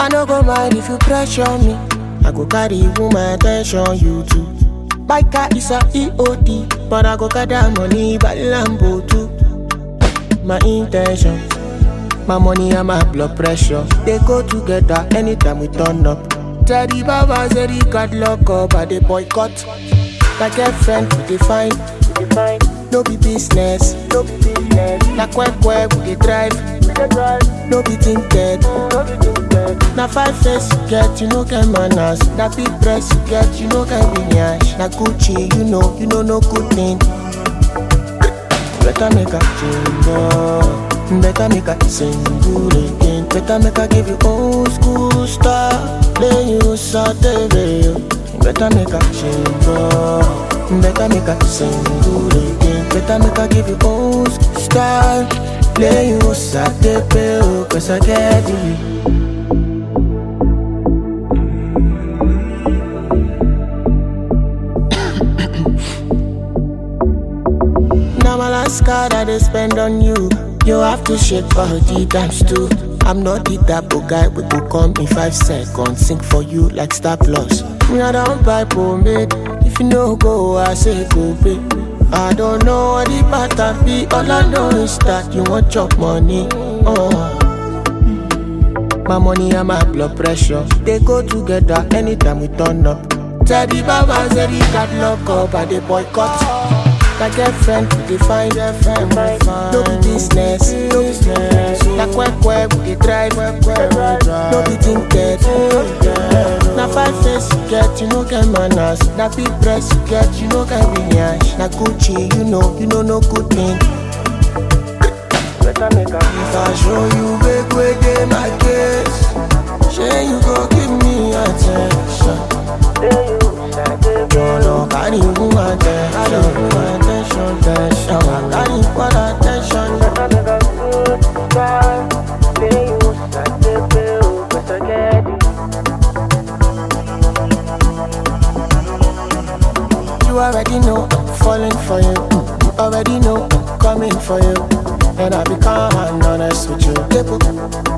I no go mind if you pressure me. I go carry woman attention, you too. My car is a EOD, but I go gather money by Lambo too. My intention, my money and my blood pressure, they go together anytime we turn up. Teddy Baba said he got lock up, I they boycott. My girlfriend, we define, we define. No be business, no be business. Na quack quack, we dey drive, we dey drive. No be tinted, no be tinted. Na five face you get, you no get manners. Na big dress you get, you no get lineage. Na Gucci, you know, you know no good thing. Better make a jingle, better make a single again. Better make a give you old school style, then you saute veil. Better make a jingle, better make a single again. Better make a give you old school style, then you saute veil. Cause I get you. Now my last card I they spend on you. You have to shake body times two. I'm not the type of guy we go come in five seconds. Sing for you like Star Plus. Me I don't buy pomade. If you no go, I say go pay. I don't know what the pattern be. All I know is that you want chop money. Oh. My money and my blood pressure They go together anytime we turn up Teddy Baba said he got lock up and they boycott My girlfriend we define girlfriend No be business, no business Na quack quack we dey drive No be tinted Na five face you get, you no get manners Na big dress you get, you no get lineage Na Gucci, you know, you know no good thing Better make a If I show you big way dey my case Shey you go give me attention You no carry woman attention Woman attention, attention I carry what attention Better make a good time Say you start to feel Better get it You already know I'm falling for you You already know I'm coming for you and I become honest with you.